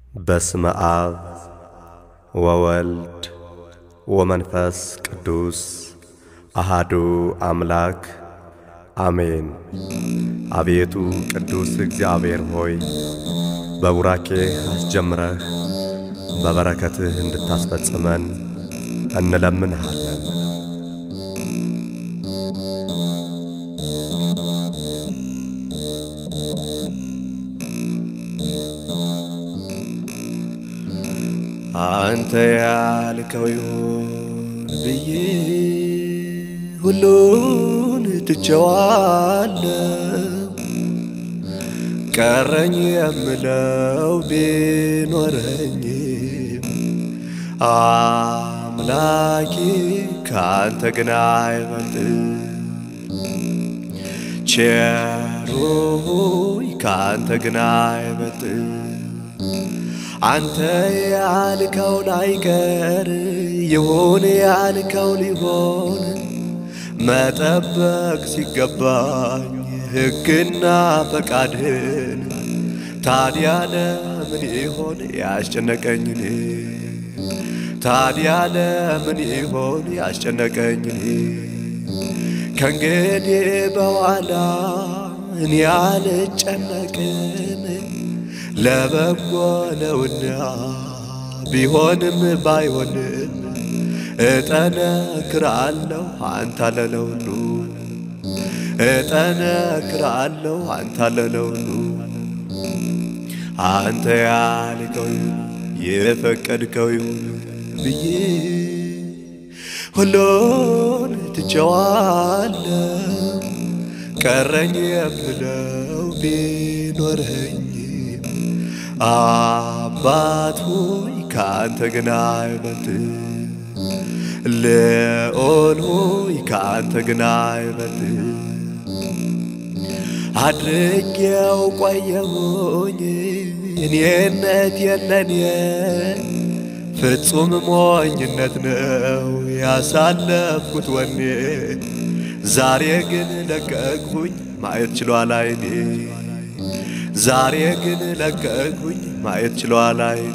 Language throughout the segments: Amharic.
በስመ አብ ወወልድ ወመንፈስ ቅዱስ አሃዱ አምላክ አሜን። አቤቱ ቅዱስ እግዚአብሔር ሆይ በቡራኬህ አስጀምረህ በበረከትህ እንድታስፈጽመን እንለምንሃለን። አንተ ያልከው ይሁን ብዬ ሁሉን ትቼዋለሁ። ቀረኝ የምለው ቢኖረኝም አምላኬ ከአንተ ግን አይበልጥም። ቸሩ ሆይ ከአንተ ግን አይበልጥም። አንተ ያልከው ላይቀር ይሁን ያልከው ሊሆን መጠበቅ ሲገባኝ ሕግና ፈቃድህን ታዲያ ለምን ይሆን ያስጨነቀኝን? ታዲያ ለምን ይሆን ያስጨነቀኝን? ከእንግዲህ በኋላ እኔ አልጨነቅም ለበጎ ነውና ቢሆንም ባይሆንም እጠነክራለሁ አንተ ለለውሉ እጠነክራለሁ አንተ ለለውሉ አንተ ያልከው የፈቀድከው ይሁን ብዬ ሁሉን ትቼዋለሁ። ቀረኝ የምለው ቢኖረኝ አባት ሆይ ከአንተ ግን አይበልጥም። ልዑል ሆይ ከአንተ ግን አይበልጥም። አድርጌው ቆየሁኝ እኔነት የለኔ ፍጹም ሞኝነት ነው ያሳለፍኩት ወኔ ዛሬ ግን ለቀቅሁኝ ማየት ችሏል አይኔ ዛሬ ግን ለቀቅሁኝ ማየት ችሏል አይኔ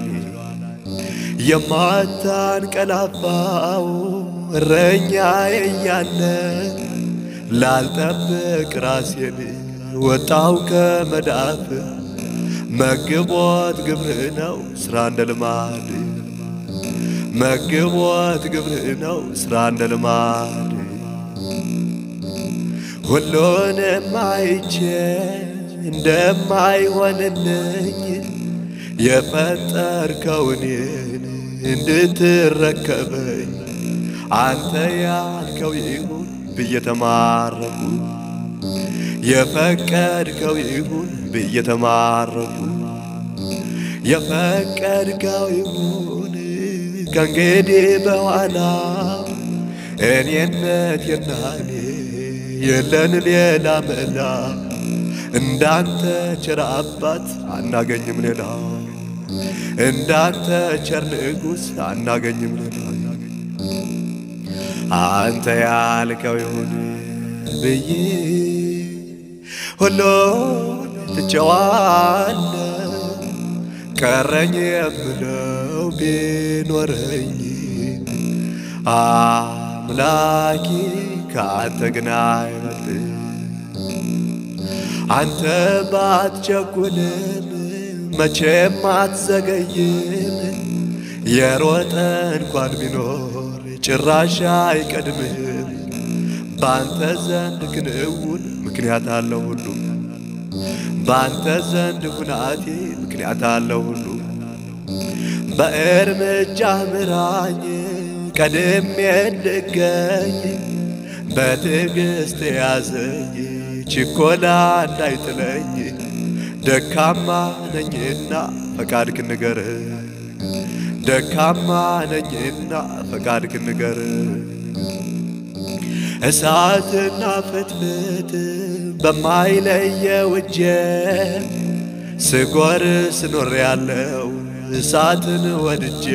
የማታንቀላፋው እረኛዬ እያለ ላልጠብቅ ራሴን ወጣው ከመዳፍ መግቦት ግብርህ ነው ስራ እንደ ልማድ መግቦት ግብርህ ነው ስራ እንደ ልማድ ሁሉንም አይቼ እንደማይሆንልኝ የፈጠርከውኔን እንድትረከበኝ አንተ ያልከው ይሁን ብዬ ተማረኩ። የፈቀድከው ይሁን ብዬ ተማረኩ። የፈቀድከው ይሁን ከእንግዲህ በኋላ እኔነት የናኔ የለን ሌላ መላ እንዳንተ ቸር አባት አናገኝም ሌላ እንዳንተ ቸር ንጉሥ አናገኝም ሌላ አንተ ያልከው ይሁን ብዬ ሁሉን ትቼዋለሁ። ቀረኝ የምለው ቢኖረኝ አምላኬ ከአንተ ግን አይበልጥም። አንተ ባትቸኩልም መቼም አትዘገይም። የሮጠ እንኳን ቢኖር ጭራሽ አይቀድምህም። በአንተ ዘንድ ክንውን ምክንያት አለው ሁሉ በአንተ ዘንድ ሁናቴ ምክንያት አለው ሁሉ በእርምጃ ምራኝ ቀድሜ እንድገኝ በትዕግሥት ያዘኝ ችኮላ እንዳይጥለኝ ደካማ ነኝና ፈቃድክ ንገር ደካማ ነኝና ፈቃድክ ንገር እሳትና ፍትፍት በማይለየው እጄ ስጎር ስኖር ያለው እሳትን ወድጄ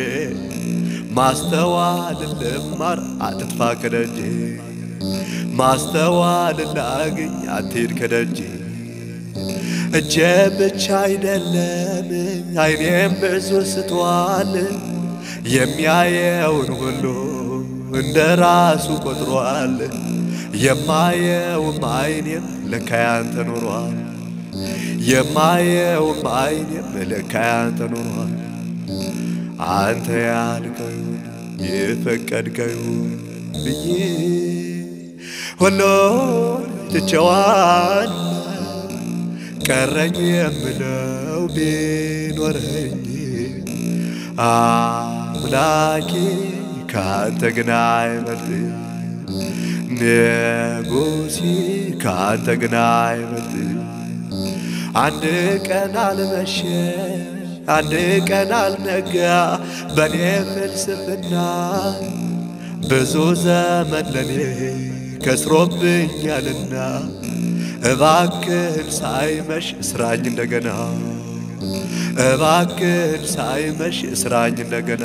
ማስተዋል ልማር አትጥፋ ከደጄ ማስተዋል ላግኝ አትሄድ ከደጄ እጄ ብቻ አይደለም አይኔም ብዙ ስቷል። የሚያየውን ሁሉ እንደ ራሱ ቆጥሯል። የማየውም አይኔም ለካ ያንተ ኖሯል። የማየውም አይኔም ለካ ያንተ ኖሯል። አንተ ያልከው ይሁን የፈቀድከው ይሁን ብዬ ሁሉን ትቼዋል። ቀረኝ የምለው ቢኖረኝ አምላኬ ከአንተ ግን አይበልጥ ንጉሴ ከአንተ ግን አይበልጥ አንድ ቀን አልመሸ አንድ ቀን አልነጋ በኔ ፍልስፍና ብዙ ዘመን ለኔ ከስሮብኛልና እባክህን ሳይመሽ እስራኝ እንደገና እባክህን ሳይመሽ እስራኝ እንደገና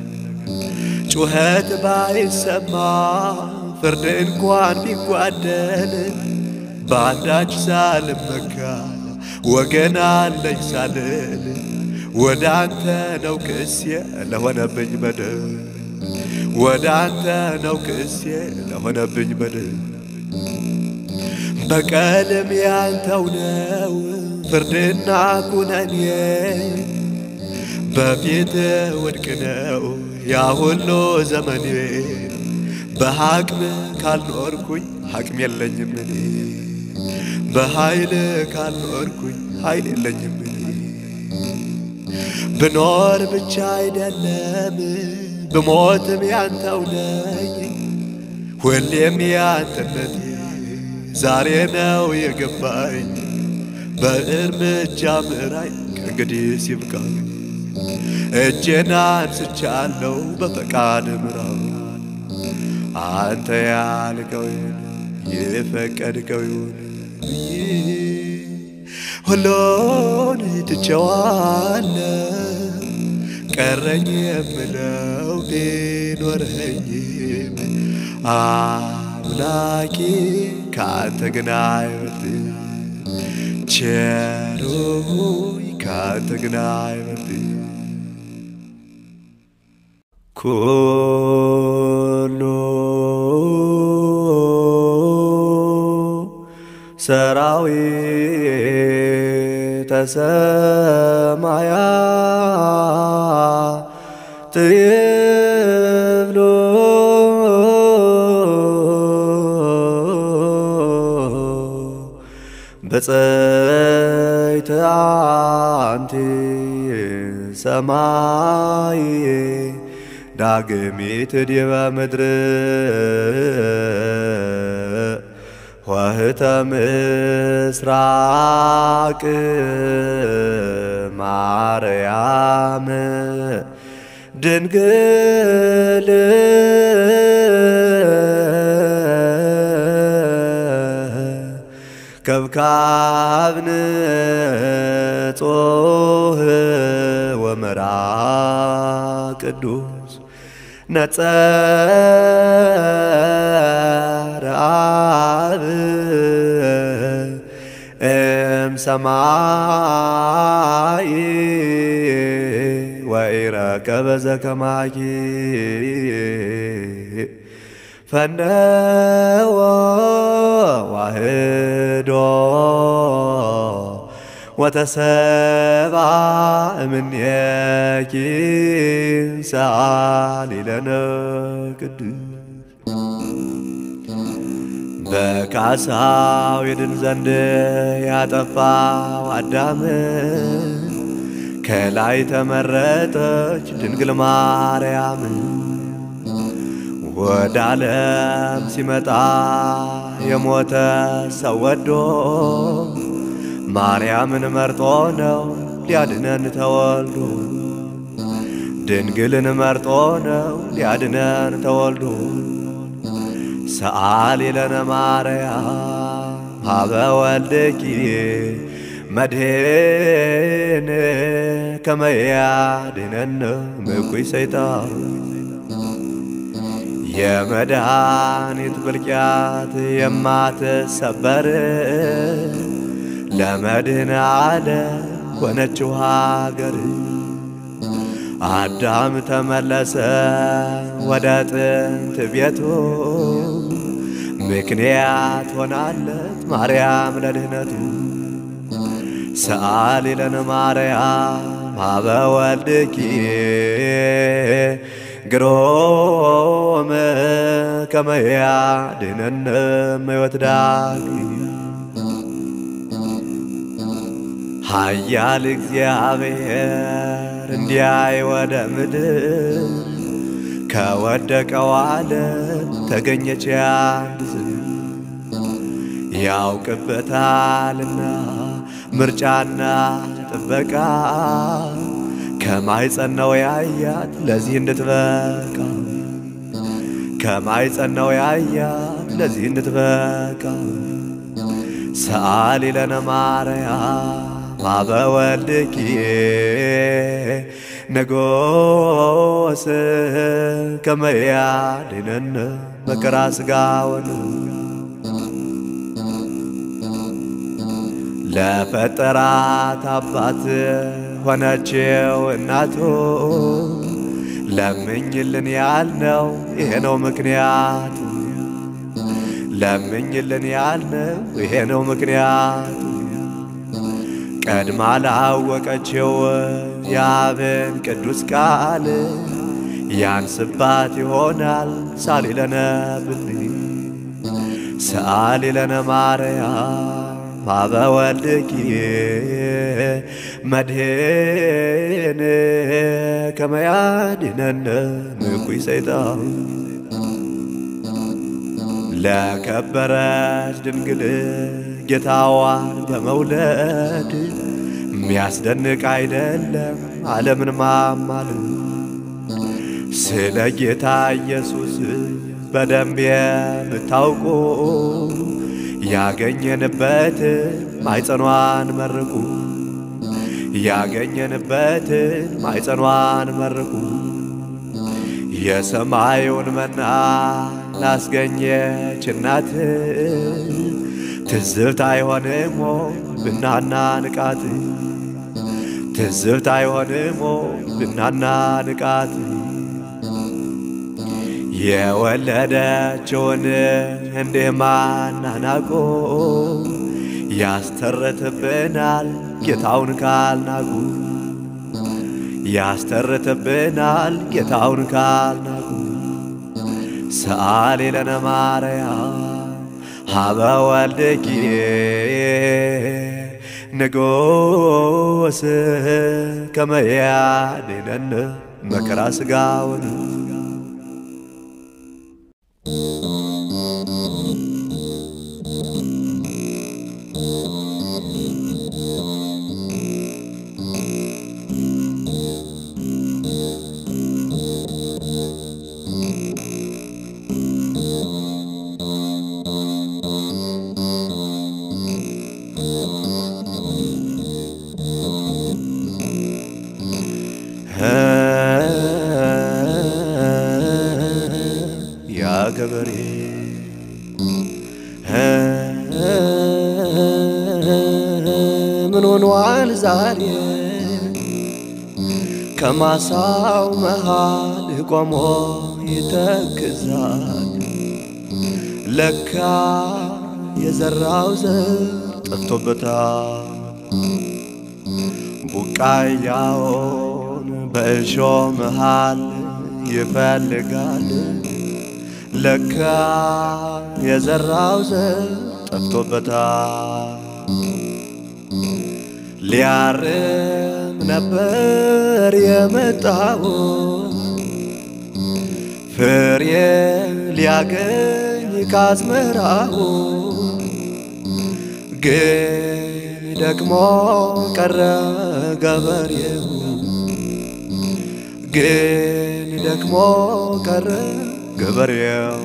ጩኸት ባይሰማ ፍርድ እንኳን ቢጓደል በአንዳች ሳልመካ ወገን አለኝ ሳልል ወደ አንተ ነው ክሴ ለሆነብኝ በደል ወደ አንተ ነው ክሴ ለሆነብኝ በደል በቀልም ያንተው ነው ፍርድና ኩነኔ በፊት ውድቅ ነው ያ ሁሉ ዘመኔ በሐቅም ካልኖርኩኝ ሐቅም የለኝም እኔ በኃይል ካልኖርኩኝ ኃይል የለኝም እኔ ብኖር ብቻ አይደለም ብሞትም ያንተው ነኝ ሁሌም ያንተነቴ ዛሬ ነው የገባኝ በእርምጃ ምራኝ ከእንግዲህ ሲብቃኝ እጄን አንስቻለሁ በፈቃድ ምራው አንተ ያልከው የፈቀድከው ይሁን ብዬ ሁሉን ትቼዋለሁ። ቀረኝ የምለው ቢኖረኝም አምላኬ ከአንተ ግን አይበልጥም። ቸሩ ሆይ ከአንተ ግን አይበልጥም። ኩሉ ሰራዊተ ሰማያት ይብሉ በጸይተ አንቲ ሰማይ ዳግሚት ዲበ ምድር ወህተ ምስራቅ ማርያም ድንግል ከብካብን ጾህ ወመራ ቅዱስ ነጸረ አብ እም ሰማይ ወኢረከበ ዘከማኪ ፈነወ ዋህዶ ወተሰባ እምኔኪ ሰአሊ ለነ ቅዱስ በካሳው ይድን ዘንድ ያጠፋው አዳም ከላይ ተመረጠች ድንግል ማርያም ወደ ዓለም ሲመጣ የሞተ ሰው ወዶ ማርያምን መርጦ ነው ሊያድነን ተወልዶ ድንግልን መርጦ ነው ሊያድነን ተወልዶ ሰአሊ ለነ ማርያም ሀበ ወልድኪ መድኅን ከመ ያድኅነነ እምኩይ ሰይጣን የመድኃኒት ብልቅያት የማትሰበር ለመድህን አለ ሆነችው ሀገር አዳም ተመለሰ ወደ ጥንት ቤቱ ምክንያት ሆናለት ማርያም ለድህነቱ ሰአሊ ለነ ማርያም ሀበ ወልድኪ ግሮም ከመ ያድኅነነ እምሕይወት ዳግም ኃያል እግዚአብሔር እንዲያይ ወደ ምድር ከወደቀው ዓለም ተገኘች አንድ ዝር ያውቅበታልና ምርጫና ጥበቃ ከማይጸናው ያያት ለዚህ እንድትበቃ ከማይጸናው ያያት ለዚህ እንድትበቃ ሰአሊ ለነ ማርያም ሀበ ወልድኪ ንጉሥ ከመ ያድኅነነ መከራ ሥጋወን ለፈጠራት አባት ሆነችው እናቱ ለምኝልን ያልነው ይሄ ነው ምክንያቱ ለምኝልን ያልነው ይሄ ነው ምክንያቱ ቀድማ ላወቀችው የአብን ቅዱስ ቃል ያንስባት ይሆናል ሳሊ ለነ ብልይ ሰአሊ ለነ ማርያም ሀበ ወልድኪ መድህን ከመ ያድኅነነ እኩይ ሰይጣን ለከበረች ድንግል ጌታዋን በመውለድ የሚያስደንቅ አይደለም ዓለምን ማማለድ ስለ ጌታ ኢየሱስ በደንብ የምታውቁ ያገኘንበትን ማይጸኗን መርቁ ያገኘንበትን ማይጸኗን መርቁ የሰማዩን መና ላስገኘች እናት ትዝብት አይሆንም ብናና ንቃት ትዝብት አይሆንም ብናና ንቃት የወለደችውን እንዲህ ማናናቆ ያስተርትብናል ጌታውን ካልናቁ ያስተርትብናል ጌታውን ካልናቁ ሰአሊ ለነ ማርያም ሀበ ወልድኪ ንጉሥ ከመ ያድኅነነ መከራ ሥጋወን ያ ገበሬ ምን ሆኗል ዛሬ ከማሳው መሃል ቆሞ ይተክዛል። ለካ የዘራው ዘር ጠፍቶበታል። ቡቃያውን በእሾ መሃል ይፈልጋል። ለካ የዘራው ዘር ጠፍቶበታል። ሊያርም ነበር የመጣው ፍሬ ሊያገኝ ካዝመራው ግን ደግሞ ቀረ ገበሬው ግን ደግሞ ቀረ ገበሬው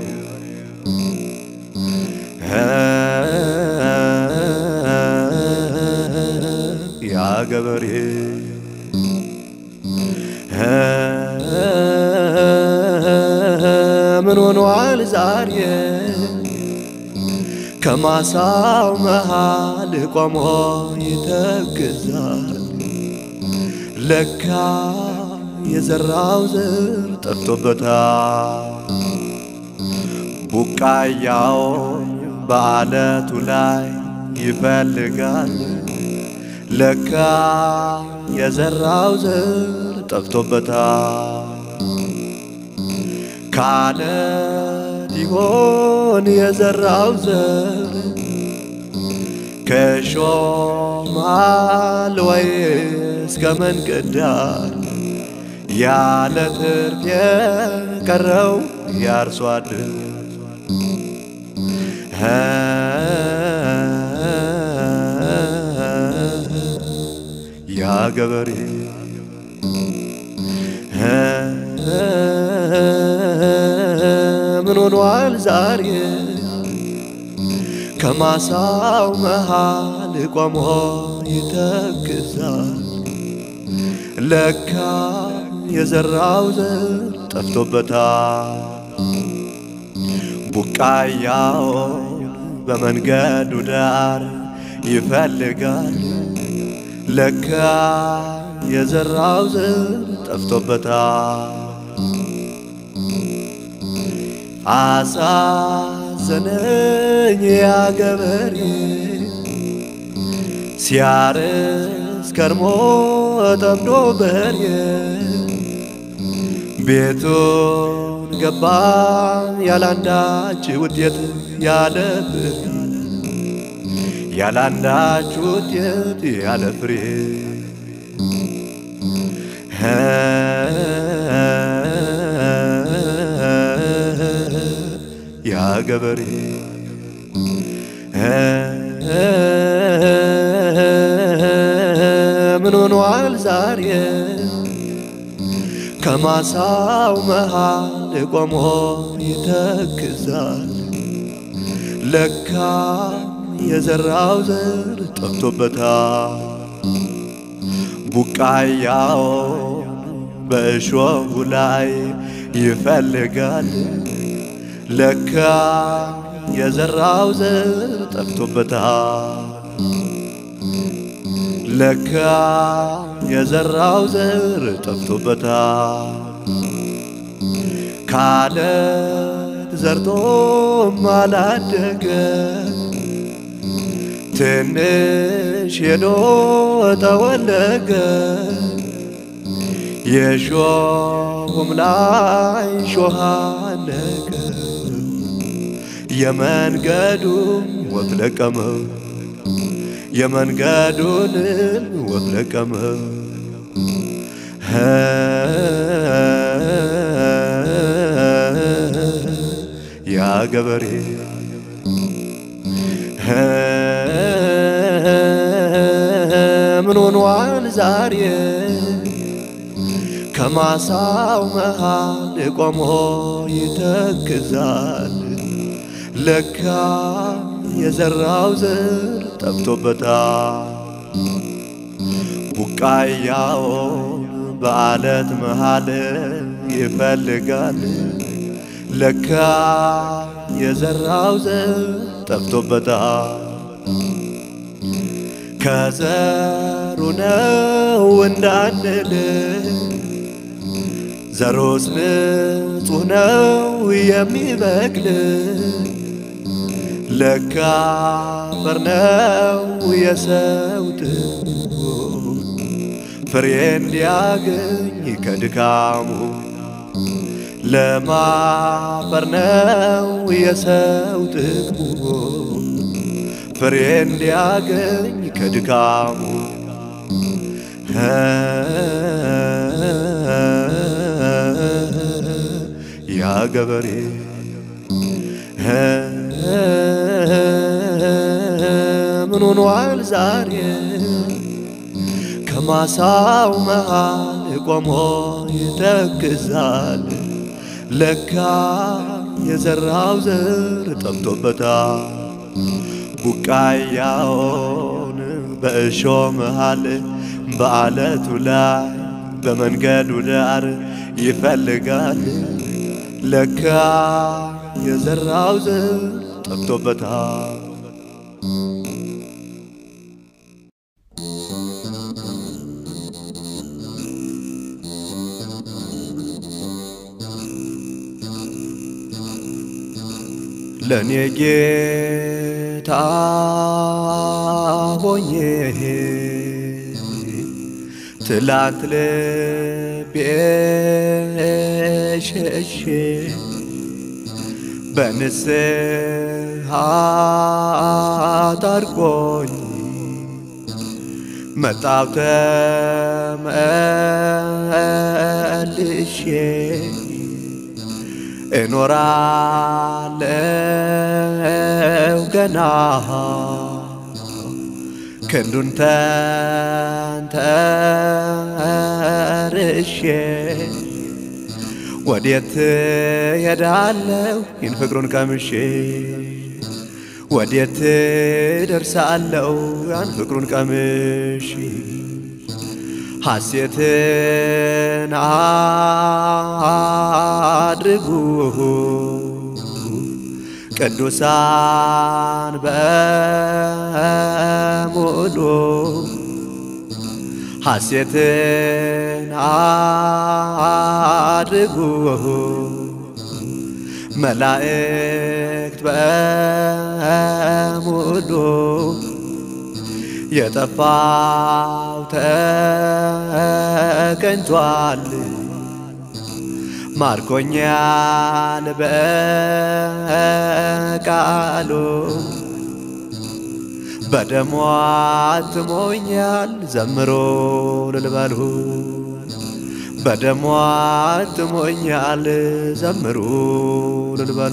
ያ ገበሬ ምን ሆኗል ዛሬ ከማሳው መሃል ቆሞ ይተክዛል። ለካ የዘራው ዘር ጠፍቶበታል። ቡቃያውን በዓለቱ ላይ ይፈልጋል። ለካ የዘራው ዘር ጠፍቶበታል። ከዓለት ይሆን የዘራው ዘር ከሾማል ወይስ ከመንገድ ዳር ያለ ትርፍ የቀረው ያርሶ አደር ያ ገበሬ ምን ሆኗል ዛሬ ከማሳው መሃል ቆሞ ይተክዛል። ለካ የዘራው ዘር ጠፍቶበታል። ቡቃያውን በመንገዱ ዳር ይፈልጋል። ለካ የዘራው ዘር ጠፍቶበታል። አሳዘነኝ ያ ገበሬ ሲያርስ ከርሞ ጠምዶ በሬ ቤቱን ገባ ያላንዳች ውጤት ያለ ፍሬ ያላንዳች ውጤት ያለ ፍሬ ያ ገበሬ ምን ሆኗል ዛሬ ከማሳው መሃል ቆሞ ይተክዛል። ለካ የዘራው ዘር ጠፍቶበታል። ቡቃያውን በእሾሁ ላይ ይፈልጋል። ለካ የዘራው ዘር ጠፍቶበታል። ለካ የዘራው ዘር ጠፍቶበታል። ካለት ዘርቶም አላደገ ትንሽ ሄዶ ጠወለገ የሾሁም ላይ ሾህ አነቀ የመንገዱም ወፍ ለቀመው የመንገዱንም ወፍ ለቀመው ያ ገበሬ ምን ሆኗል ዛሬ ከማሳው መሃል ቆሞ ይተክዛል። ለካ የዘራው ዘር ጠፍቶበታል። ቡቃያውን በዓለት መሃል ይፈልጋል። ለካ የዘራው ዘር ጠፍቶበታል። ከዘሩ ነው እንዳንል ዘሮስ ንጹሕ ነው የሚበቅል ለካ አፈር ነው የሰው ጥቅሙ ፍሬ እንዲያገኝ ከድካሙ ለማፈር ነው የሰው ጥቅሙ ፍሬ እንዲያገኝ ከድካሙ ያ ገበሬ ምን ሆኗል ዛሬ ከማሳው መሃል ቆሞ ይተክዛል። ለካ የዘራው ዘር ጠፍቶበታል። ቡቃያውን በእሾ መሃል በዓለቱ ላይ በመንገዱ ዳር ይፈልጋል። ለካ የዘራው ዘር ጠፍቶበታል። ለእኔ ጌታ ሆኜ ትላንት ልቤ ሸሼ በንስሐ ታርቆኝ መጣው ተመልሼ እኖራለው ገና ክንዱን ተንተርሼ ወዴት ሄዳለው ይህን ፍቅሩን ቀምሼ ወዴት ደርሳለው ያን ፍቅሩን ቀምሼ ሐሴትን አድርጉ ቅዱሳን በሙሉ ሐሴትን አድርጉ መላእክት በሙሉ የጠፋው ተገኝቷል ማርኮኛል በቃሉ በደሟ አትሞኛል ዘምሮ ልልበሉ በደሟ አትሞኛል ዘምሩ ልልበሉ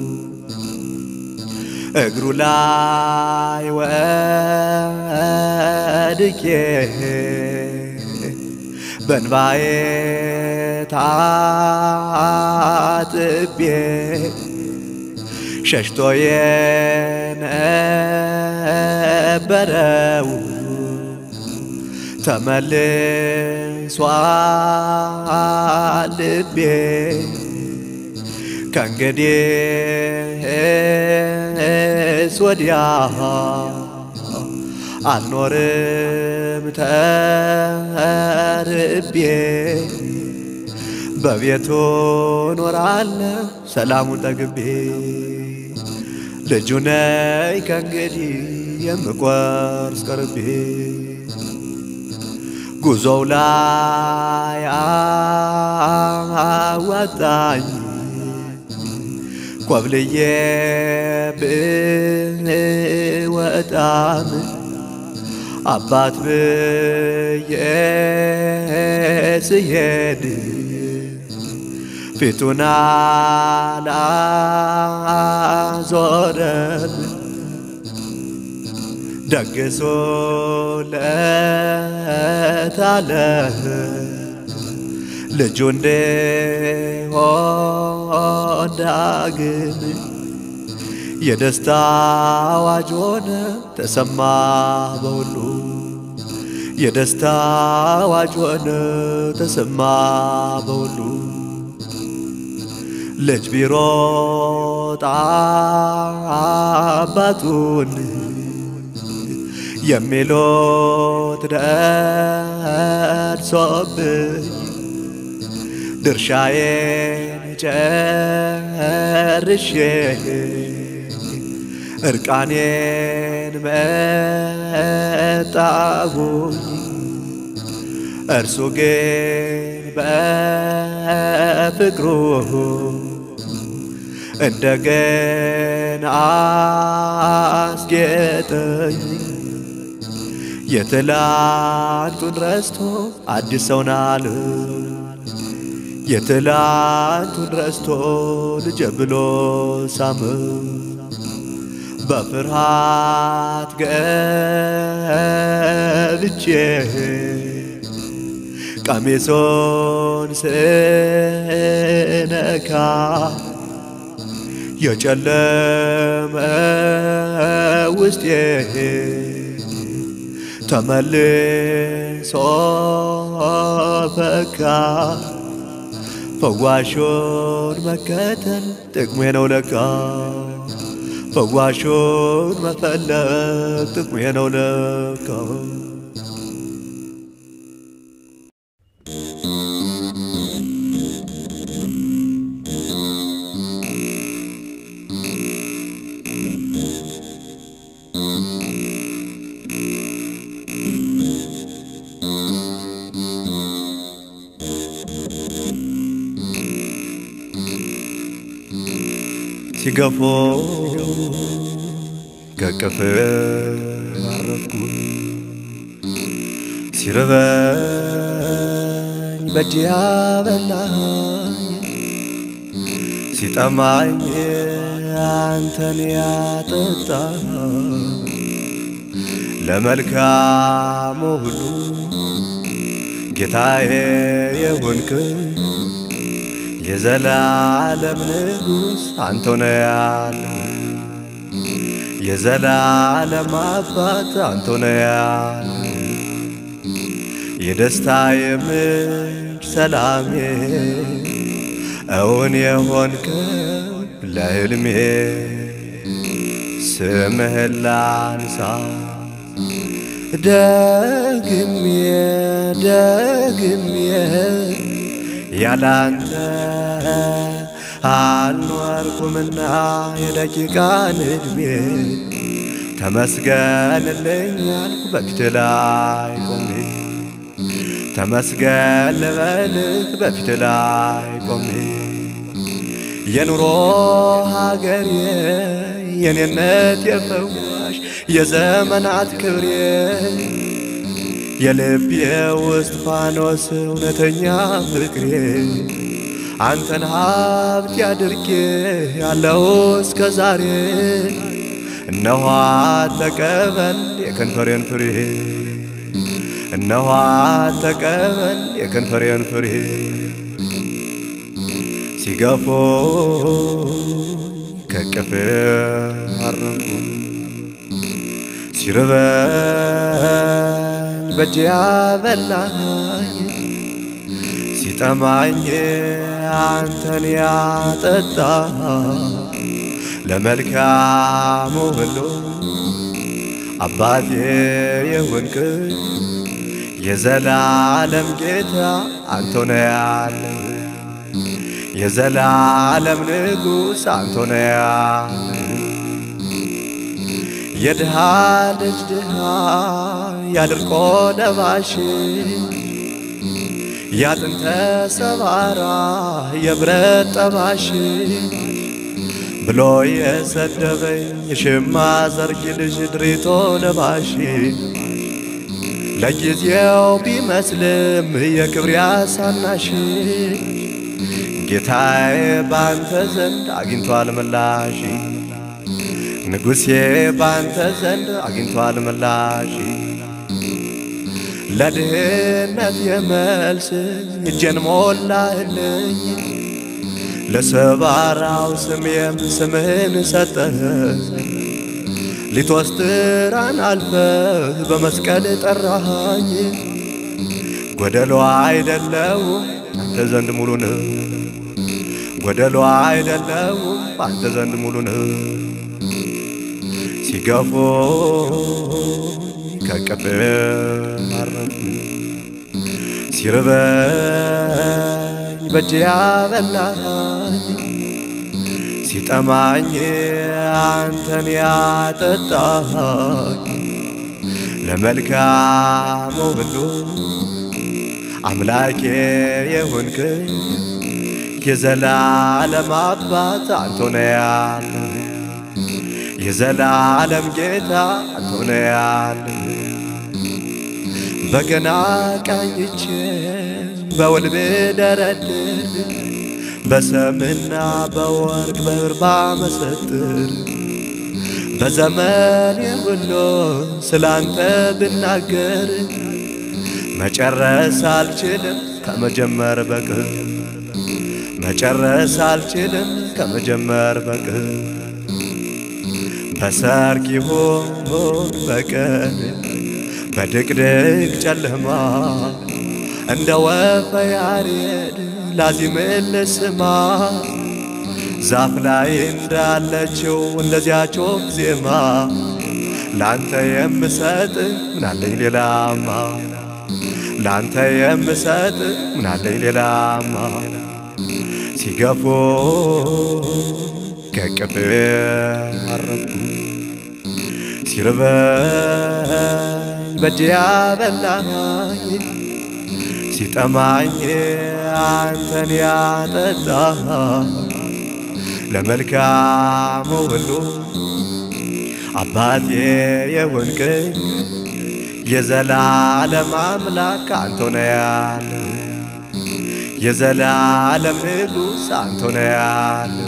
እግሩ ላይ ወድቄ በንባዬ ታጥቤ ሸሽቶ የነበረው ተመልሷል ልቤ ከእንግዲህስ ወዲያ አልኖርም ተርቤ በቤቱ ኖራለሁ ሰላሙን ጠግቤ ልጁ ነኝ ከእንግዲህ የምቆርስ ቀርቤ ጉዞው ላይ አዋጣኝ ኮብልዬ ብወጣም አባት ብዬ ስሄድ ፊቱን አላዞረም ደግሶለታለ ልጁ እንዲሆን ዳግም የደስታ አዋጅ ሆነ ተሰማ በሁሉ የደስታ አዋጅ ሆነ ተሰማ በሁሉ ልጅ ቢሮጥ አባቱን የሚሉት ደርሶብኝ ድርሻዬን ጨርሼ እርቃኔን መጣሁኝ እርሱ ግን በፍቅሩ እንደገና አስጌጠኝ የትላንቱን ረስቶ አዲስ ሰውን አለ የትላንቱን ረስቶ ልጄ ብሎ ሳመ በፍርሃት ገብቼ ቀሚሶን ስነካ የጨለመ ውስጤ ተመልሶ ፈካ። ፈዋሹን መከተል ጥቅሜ ነው ለካ ፈዋሹን መፈለግ ጥቅሜ ነው ለካ ሲገፎ ከቅፍ አረፍኩ ሲርበኝ በእጅ ያበላኝ ሲጠማኝ አንተን ያጠጣ ለመልካሙ ሁሉ ጌታዬ የሆንክ የዘላለም ንጉሥ አንተ ነህ ያለ የዘላለም አባት አንተ ነህ ያለ የደስታ የምንጭ ሰላሜ እውን የሆንከው ለሕልሜ ስምህን ላንሳ ደግሜ ደግሜ ያላንተ አልኖርኩምና የደቂቃን ዕድሜ ተመስገንልኝ አልኩ በፊት ላይ ቆሜ ተመስገን ልበልህ በፊት ላይ ቆሜ የኑሮ ሀገሬ የኔነት የፈዋሽ የዘመናት ክብሬ የልቤ ውስጥ ፋኖስ እውነተኛ ፍቅሬ አንተን ሀብት ያድርጌ ያለው እስከ ዛሬ እነኋ ተቀበል የከንፈሬን ፍሬ እነኋ ተቀበል የከንፈሬን ፍሬ ሲገፎ ከቅፍ አረፉ ሲርበኝ በእጅ ያበላኝ ሲጠማኝ አንተን ያጠጣ ለመልካሙ ሁሉ አባቴ የሆንክ የዘላለም ጌታ አንተ ነህ ያለ የዘላለም ንጉሥ አንተ ነህ ያለ የድሃ ልጅ ድሃ ያድርቆ ለባሽ ያጥንተ ሰባራ የብረት ጠባሽ ብሎ የሰደበኝ የሽማ ዘርጊ ልጅ ድሪቶ ለባሽ ለጊዜው ቢመስልም የክብር ያሳናሽ ጌታዬ ባንተ ዘንድ አግኝቷል ምላሽ ንጉሴ ባንተ ዘንድ አግኝቷል ምላሽ ለድህነት የመልስ እጄን ሞላህልኝ ለሰባራው ስሜም ስምህን ሰጠህ ሊትወስትራን አልፈህ በመስቀል ጠራሃኝ ጎደሎ አይደለውም አንተ ዘንድ ሙሉ ነህ ጎደሎ አይደለውም አንተ ዘንድ ሙሉ ነህ ሲገፎ ከቅፍ አረፉ ሲርበኝ በእጅ ያበላኝ ሲጠማኝ አንተን ያጠጣኝ ለመልካሙ ሁሉ አምላኬ የሆንክ የዘላለም አባት አንተ ነህ ያለ የዘላለም ጌታ አንተ ነህ ያለ በገና ቃኝቼ በውል ብደረድር በሰምና በወርቅ በብር ባመሰጥር በዘመኔ ሁሉ ስላንተ ብናገር መጨረስ አልችልም ከመጀመር በቅር መጨረስ አልችልም ከመጀመር በቅር በሰርክ ይሁን በቀን በድቅድቅ ጨለማ እንደ ወፈ ያሬድ ላዚምን ልስማ ዛፍ ላይ እንዳለችው እንደዚያች ወፍ ዜማ ላንተ የምሰጥ ምናለኝ ሌላማ ላንተ የምሰጥ ምናለኝ ሌላማ ሲገፎ ከቅፍ አረፉ ሲርበኝ በእጅ ያበላኝ ሲጠማኝ አንተን ያጠጣ ለመልካሙ ሁሉ አባቴ የሆንክኝ የዘላለም አምላክ አንተ ነህ ያለ የዘላለም ንጉሥ አንተ ነህ ያለ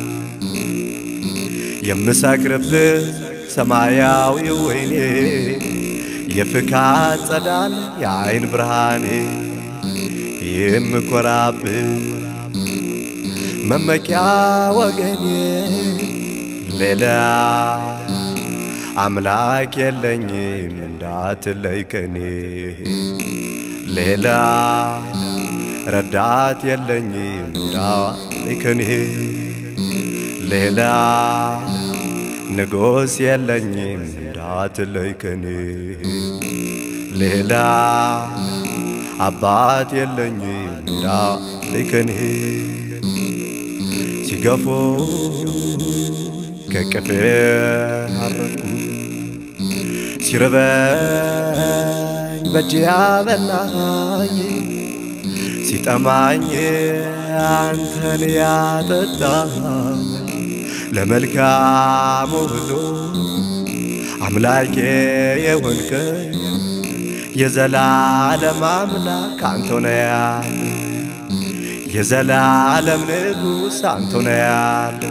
የምሰክርብህ ሰማያዊ ወይኔ የፍካት ጸዳል የአይን ብርሃኔ የምኮራብህ መመኪያ ወገኔ ሌላ አምላክ የለኝም እንዳትለይ ከኔ ሌላ ረዳት የለኝም እንዳትለይ ከኔ ሌላ ንጉሥ የለኝም እንዳትለይ ከኔ ሌላ አባት የለኝም እንዳትለይ ከኔ ሲገፉ ከቅፌ አረፍኩ ሲርበኝ በእጅ ያበላኝ ሲጠማኝ አንተን ያጠጣኝ ለመልካሙ ሁሉ አምላኬ የሆንከኝ የዘላለም አምላክ አንተ ነህ ያለ የዘላለም ንጉሥ አንተ ነህ ያለ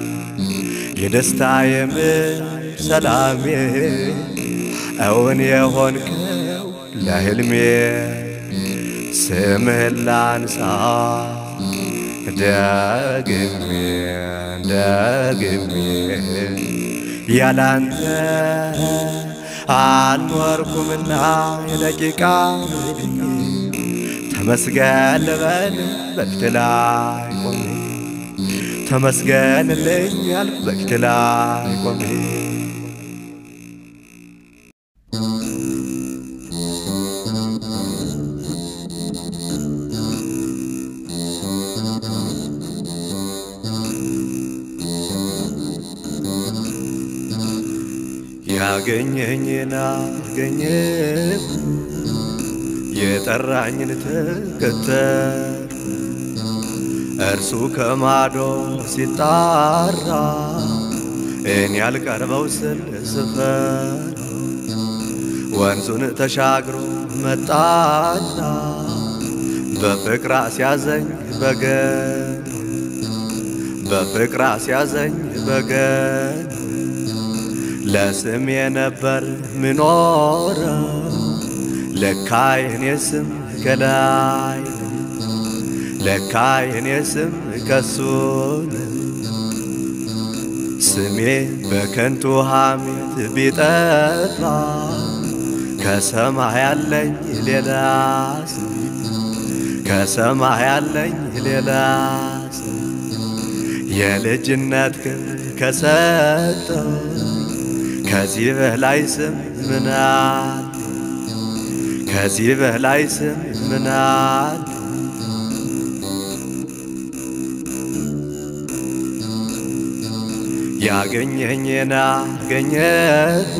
የደስታዬ ምንጭ ሰላሜ እውን የሆንከው ለሕልሜ ስምህን ላንሳ ደግሜ ደግሜ ያላንተ አልኖርኩምና የደቂቃ ተመስገን ልበል በፊት ላይ ቆሜ ተመስገንልኝ ያልኩ በፊት ላይ ቆሜ ያገኘኝን አገኘ የጠራኝን ተከተል እርሱ ከማዶ ሲጣራ እኔ ያልቀርበው ስል ስፈር ወንዙን ተሻግሮ መጣና በፍቅር አስያዘኝ በገን በፍቅር አስያዘኝ በገን ለስም የነበር ምኖረው ለካ የኔ ስም ከላይ ለካ የኔ ስም ከሱ ስሜ በከንቱ ሐሜት ቢጠፋ ከሰማይ ያለኝ ሌላ ስም ከሰማይ ያለኝ ሌላ ስም የልጅነት ክብር ከሰጠው ከዚህ በላይ ስም ምናል ከዚህ በላይ ስም ምናል ያገኘኝን አገኘሁ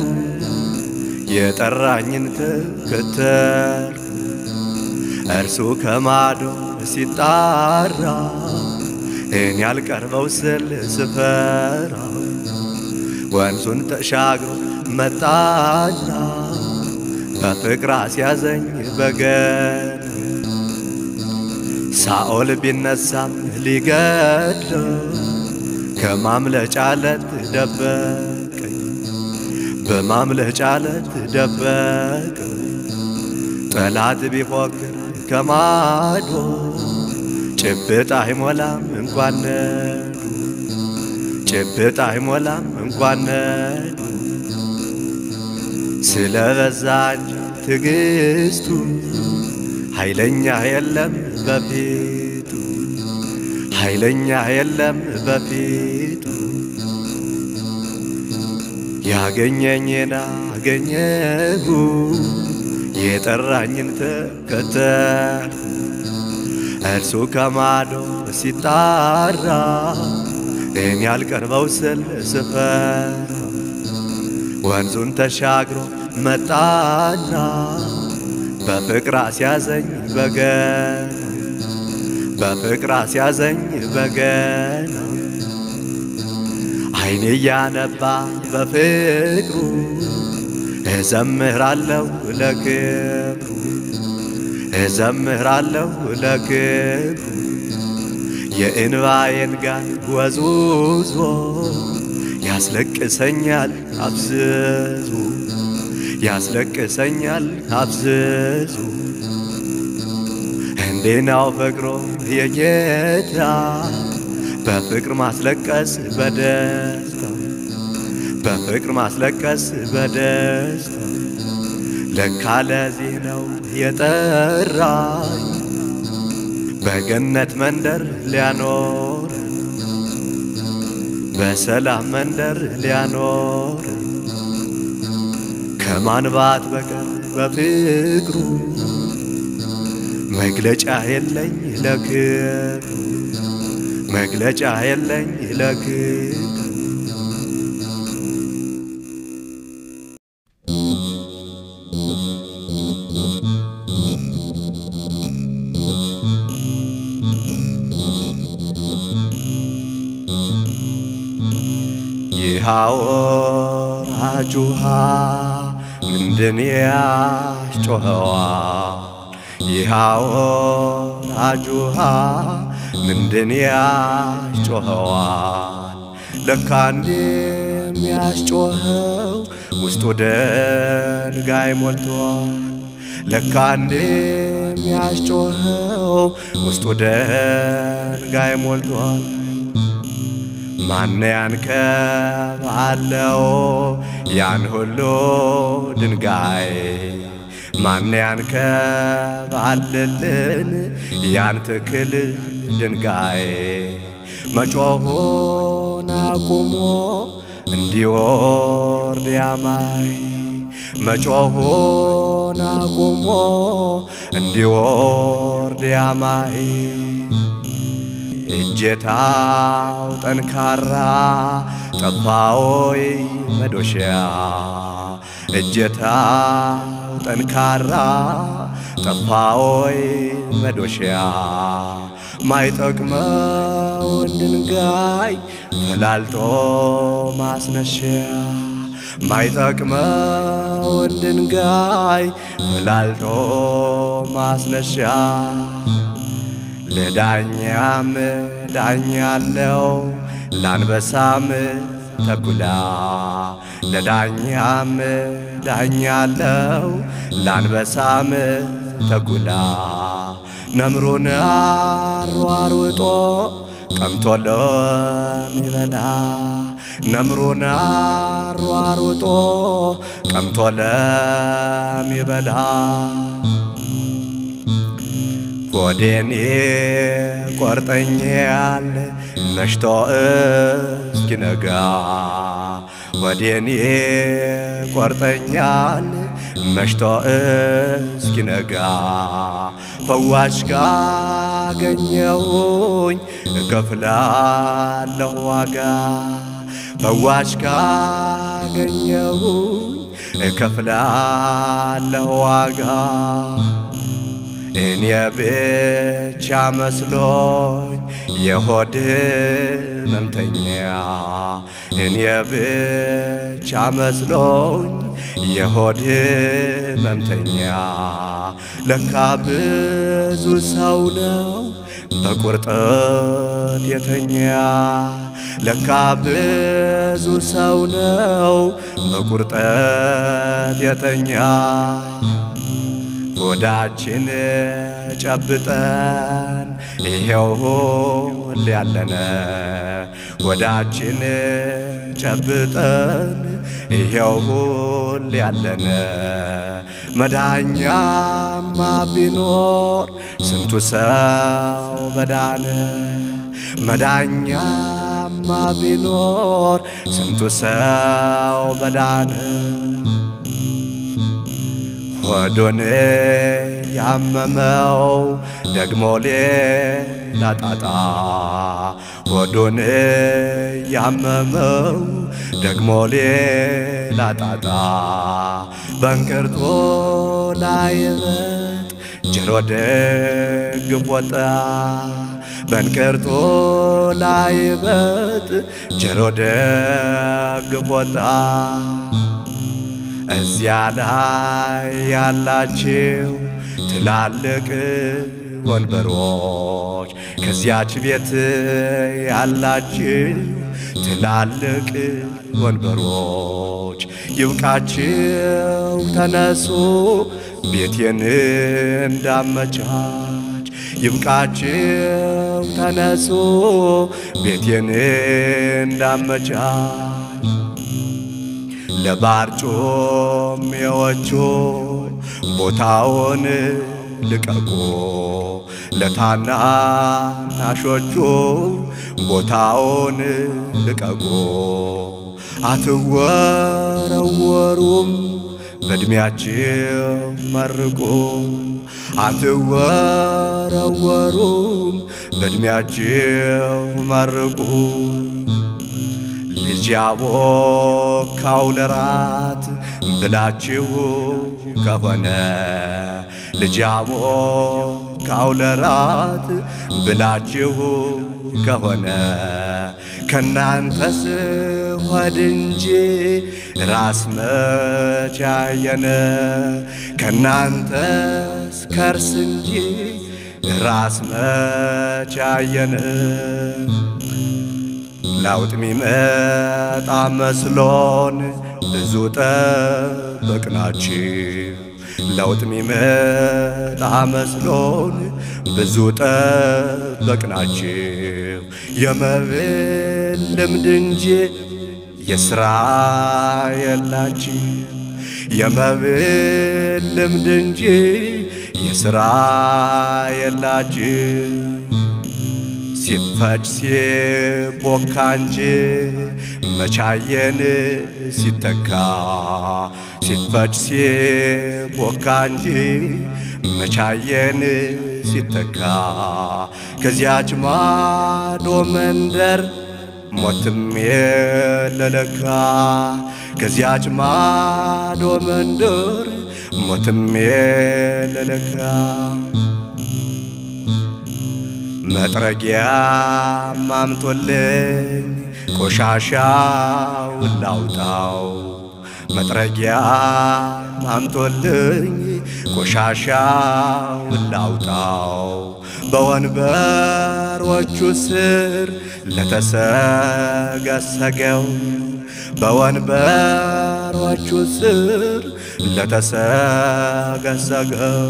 የጠራኝን ተከተልኩ እርሱ ከማዶ ሲጣራ እኔ ያልቀርበው ስል ስፈራ ወንዙን ተሻግሮ መጣና በፍቅር አስያዘኝ በገን ሳኦል ቢነሳም ሊገድለው ከማምለጫ ለት ደበቀኝ በማምለጫ ለት ደበቀኝ ጠላት ቢፎክር ከማዶ ጭብጥ አይሞላም እንኳን ነዱ ጭብጥ አይሞላም እንኳን ነዱ ስለ በዛች ትዕግስቱ ኃይለኛ የለም በፊቱ ኃይለኛ የለም በፊቱ ያገኘኝን አገኘሁ የጠራኝን ተከተል እርሱ ከማዶ ሲጣራ እኔ ያልቀርበው ስል ስፈር ወንዙን ተሻግሮ መጣና በፍቅር አስያዘኝ በገና በፍቅር አስያዘኝ በገና አይኔ እያነባ በፍቅሩ እዘምራለሁ ለክብሩ እዘምራለሁ ለክብሩ የእንባዬን ጋር ወዝውዞ ያስለቅሰኛል አብዝዙ ያስለቅሰኛል አብዝዙ እንዴናው ፍቅሮ የጌታ በፍቅር ማስለቀስ በደስታ በፍቅር ማስለቀስ በደስታ ለካ ለዚህ ነው የጠራኝ በገነት መንደር ሊያኖር በሰላም መንደር ሊያኖር ከማንባት በቀር በፍቅሩ መግለጫ የለኝ ለክብሩ መግለጫ የለኝ ለክብሩ ይህ አወራጅ ውሃ ምንድን ያስጮኸዋል? ይህ አወራጅ ውሃ ምንድን ያስጮኸዋል? ለካ እንዲህ የሚያስጮኸው ውስጡ ድንጋይ ሞልቷል። ለካ እንዲህ የሚያስጮኸው ውስጡ ድንጋይ ሞልቷል። ማን ያንከባለው ያን ሁሉ ድንጋይ? ማን ያንከባልልን ያን ትክል ድንጋይ? መጮኹን አቁሞ እንዲወርድ ያማይ መጮኹን አቁሞ እንዲወርድ ያማይ እጀታው ጠንካራ ጠፋዎይ መዶሻ እጀታው ጠንካራ ጠፋዎይ መዶሻ ማይጠቅመውን ድንጋይ ፈላልጦ ማስነሻ ማይጠቅመውን ድንጋይ ፈላልጦ ማስነሻ ለዳኛም ዳኛለው ላንበሳም ተኩላ ለዳኛም ዳኛለው ላንበሳም ተኩላ ነምሩን አሯሩጦ ቀምቶ ለሚበላ ነምሩን አሯሩጦ ቀምቶ ለሚበላ ጎዴን ቆርጠኛል መሽቶ እስኪነጋ ወዴን ቆርጠኛል መሽቶ እስኪነጋ ፈዋሽ ካገኘሁኝ እከፍላለሁ ዋጋ ፈዋሽ ካገኘሁኝ እከፍላለሁ ዋጋ እኔ ብቻ መስሎኝ የሆድ ሕመምተኛ እኔ ብቻ መስሎኝ የሆድ ሕመምተኛ ለካ ብዙ ሰው ነው በቁርጠት የተኛ ለካ ብዙ ሰው ነው በቁርጠት የተኛ ሆዳችን ጨብጠን ይሄው ሁሌ ያለነ ሆዳችን ጨብጠን ይሄው ሁሌ ያለነ መዳኛማ ቢኖር ስንቱ ሰው በዳነ መዳኛማ ቢኖር ስንቱ ሰው በዳነ ሆዱን ያመመው ደግሞ ሌላ ጣጣ ሆዱን ያመመው ደግሞ ሌላ ጣጣ በእንቅርቶ ላይ እበት ጀሮ ደግፍ ወጣ በንቅርቶ ላይ በት ጀሮ ደግፍ ወጣ እዚያ ላይ ያላችሁ ትላልቅ ወንበሮች ከዚያች ቤት ያላችሁ ትላልቅ ወንበሮች ይብቃችሁ ተነሱ ቤቴን እንዳመቻች ይብቃችሁ ተነሱ ቤቴን እንዳመቻች ለባርጮሜዎቹ ቦታውን ልቀቁ፣ ለታናናሾቹ ቦታውን ልቀቁ። አትወረወሩም በዕድሜያችሁ መርቁ፣ አትወረወሩም በዕድሜያችሁ መርቁ። ልጅ ያቦካው ለራት ብላችሁ ከሆነ ልጅ ያቦካው ለራት ብላችሁ ከሆነ ከናንተስ ሆድ እንጂ ራስ መች አየነ ከናንተስ ከርስ እንጂ ራስ መች አየነ ለውጥ ሚመጣ መስሎን ብዙ ጠበቅናችሁ። ለውጥ ሚመጣ መስሎን ብዙ ጠበቅናችሁ። የመብል ልምድ እንጂ የሥራ የላችሁ። የመብል ልምድ እንጂ የሥራ የላችሁ። ሲፈጭ ሲቦካ እንጂ መቻየን ሲተካ ሲፈጭ ሲቦካ እንጂ መቻየን ሲተካ ከዚያች ማዶ መንደር ሞትም የለለካ ከዚያች ማዶ መንደር ሞትም የለለካ መጥረጊያ ማምጦልኝ ቆሻሻውን ላውጣው መጥረጊያ ማምጦልኝ ቆሻሻውን ላውጣው በወንበሮቹ ስር ለተሰገሰገው በወንበሮቹ ስር ለተሰገሰገው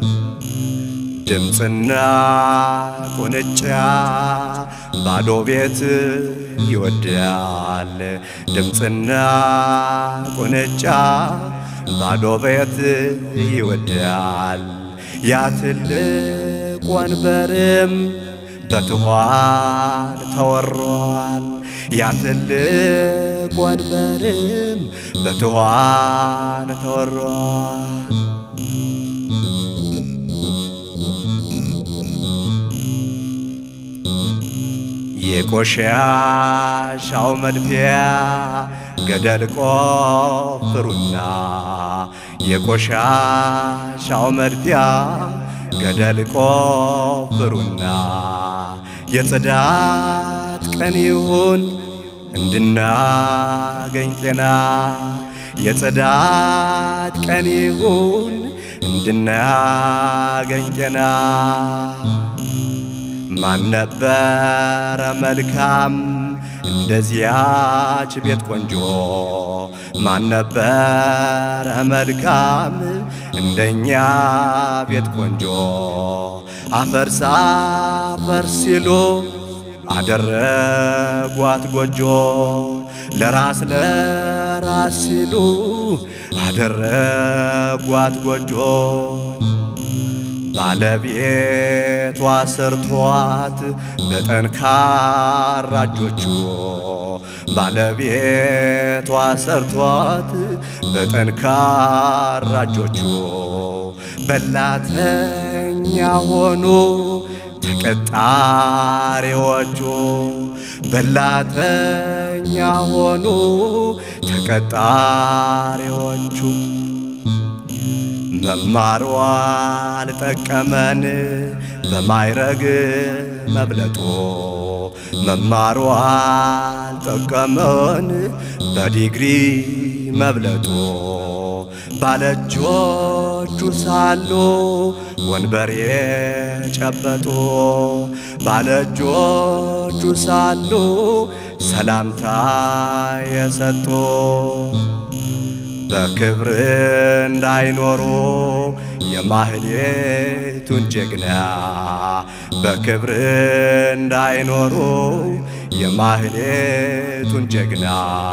ድምፅና ቁንጫ ባዶ ቤት ይወዳል። ድምፅና ቁንጫ ባዶ ቤት ይወዳል። ያ ትልቅ ወንበርም በትኋን ተወሯል። ያ ትልቅ ወንበርም በትኋን ተወሯል። የቆሻሻው መድፊያ ገደል ቆፍሩና የቆሻሻው መድፊያ ገደል ቆፍሩና የጽዳት ቀን ይሁን እንድናገኝ ጤና የጽዳት ቀን ይሁን እንድናገኝ ጤና ማን ነበረ መልካም እንደዚያች ቤት ቆንጆ? ማን ነበረ መልካም እንደኛ ቤት ቆንጆ? አፈርሳ አፈር ሲሉ አደረጓት ጎጆ ለራስ ለራስ ሲሉ አደረጓት ጎጆ ባለቤቷ ሰርቷት በጠንካራ እጆቹ ባለቤቷ ሰርቷት በጠንካራ እጆቹ በላተኛ ሆኑ ተቀጣሪዎቹ በላተኛ ሆኑ ተቀጣሪዎቹ መማሩ አልጠቀመን በማይረግ መብለጦ መማሩ አልጠቀመን በዲግሪ መብለጦ ባለእጆቹ ሳሉ ወንበሬ ጨበጦ ባለእጆቹ ሳሉ ሰላምታ የሰጡ በክብር እንዳይኖሩ የማህሌቱን ጀግና በክብር እንዳይኖሩ የማህሌቱን ጀግና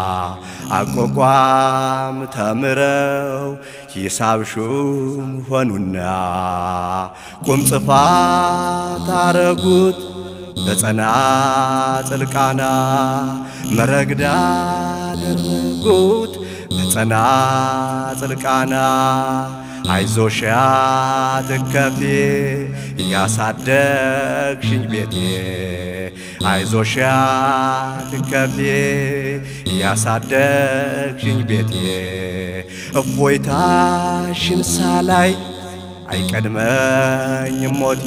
አቋቋም ተምረው ሂሳብ ሹም ሆኑና ቁም ጽፋት አረጉት በጸናጽል ቃና መረግዳ አደረጉት በጸናጽል ቃና አይዞሽ አትከፊ ያሳደግሽኝ ቤቴ አይዞሽ አትከፊ ያሳደግሽኝ ቤቴ እፎይታሽን ሳላይ አይቀድመኝም ሞቴ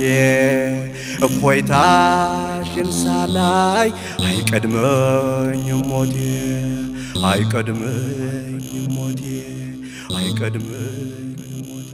እፎይታሽን ሳላይ አይቀድመኝም ሞቴ አይቀድመኝም ሞቴ አይቀድመኝም ሞቴ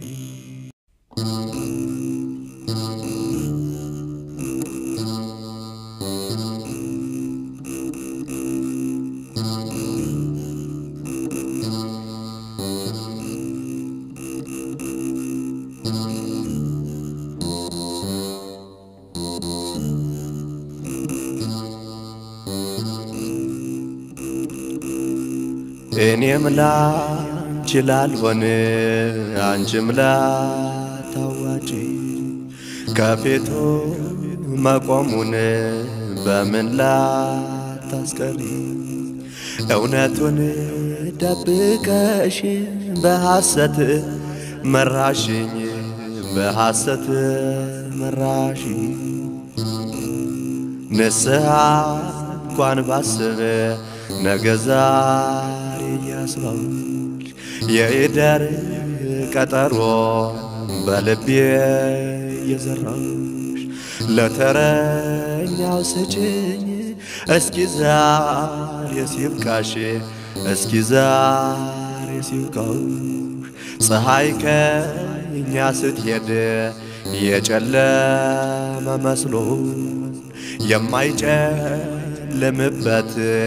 እኔም ላንቺ ላልሆን አንቺም ላታዋጪ ከፊቱ መቆሙን በምን ላታስቀሪ እውነቱን ደብቀሽ በሐሰት መራሽኝ በሐሰት መራሽኝ ንስሐ እንኳን ባስብ ነገ ዛሬ እያስባች የኢደር ቀጠሮ በልቤ እየዘራሽ ለተረኛው ስጭኝ እስኪ ዛሬ ሲብቃሽ እስኪ ዛሬ ሲብቃሽ ፀሐይ ከእኛ ስትሄድ የጨለመ መስሎ የማይጨልምበት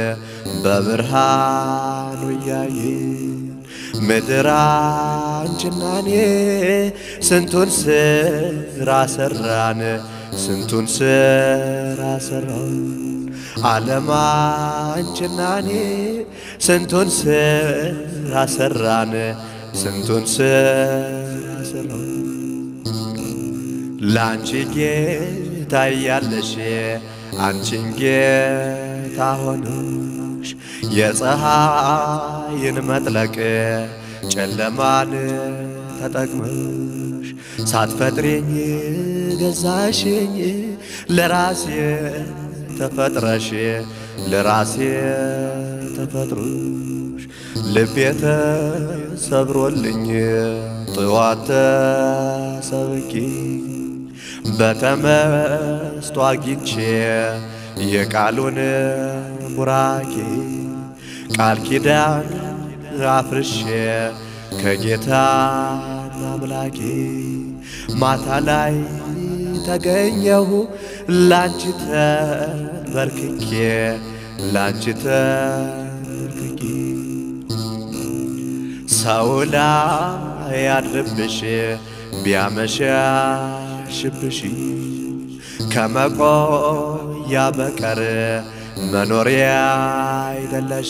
በብርሃኑ እያየን ምድር አንቺና እኔ ስንቱን ስራ ሰራን ስንቱን ስራ ሰራን ዓለም አንቺና እኔ ስንቱን ስራ ሰራን ስንቱን ስራ ሰራን ለአንቺ ጌታ እያለሽ አንቺን ጌታ ሆነሽ የፀሐይን መጥለቅ ጨለማን ተጠቅመሽ ሳትፈጥሬኝ ገዛሽኝ ለራሴ ተፈጥረሽ ለራሴ ተፈጥሮሽ ልቤ ተሰብሮልኝ ጥዋት ተሰብኪ በተመስጦ አግኝቼ የቃሉን ቡራኬ ቃል ኪዳን አፍርሼ ከጌታ አምላኬ ማታ ላይ ተገኘሁ ላንቺ ተንበርክኬ ላንቺ ተንበርክኬ ሰው ላይ ያድርብሽ ቢያመሻሽብሽ ከመቆያ በቀር መኖሪያ አይደለሽ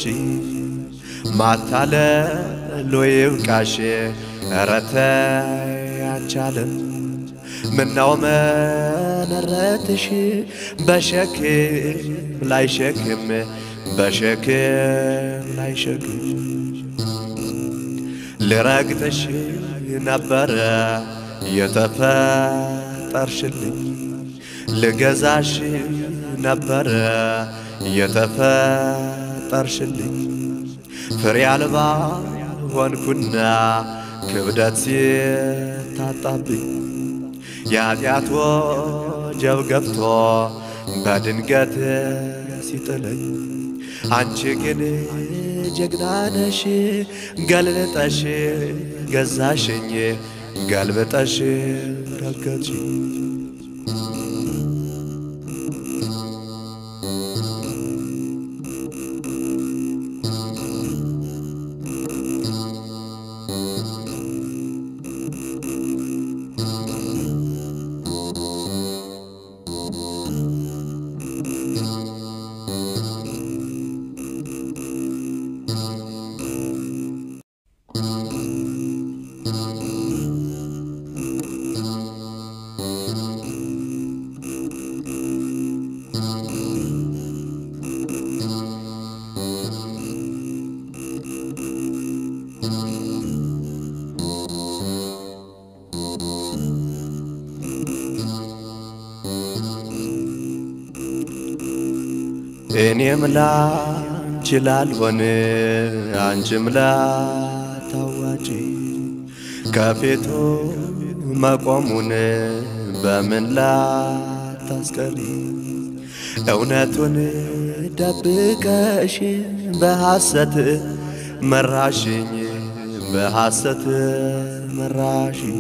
ማታለሎ ይብቃሽ ኧረ ተይ አንቻለም ምነው መነረትሽ በሸክም ላይ ሸክም በሸክም ላይ ሸክም ልረግጥሽ ነበረ የተፈጠርሽልኝ ልገዛሽ ነበረ የተፈጠርሽልኝ ፍሬ አልባ ሆንኩና ክብደት ሲታጣብኝ የኃጢአት ወጀብ ገብቶ በድንገት ሲጥለኝ አንቺ ግን ጀግና ነሽ ገልብጠሽ ገዛሽኝ ገልብጠሽ ረገጥሽኝ እኔም ላንቺ ላልሆን አንቺም ላታዋጪ ከፊቱ መቆሙን በምን ላታስቀሪ እውነቱን ደብቀሽ በሐሰት መራሽኝ በሐሰት መራሽኝ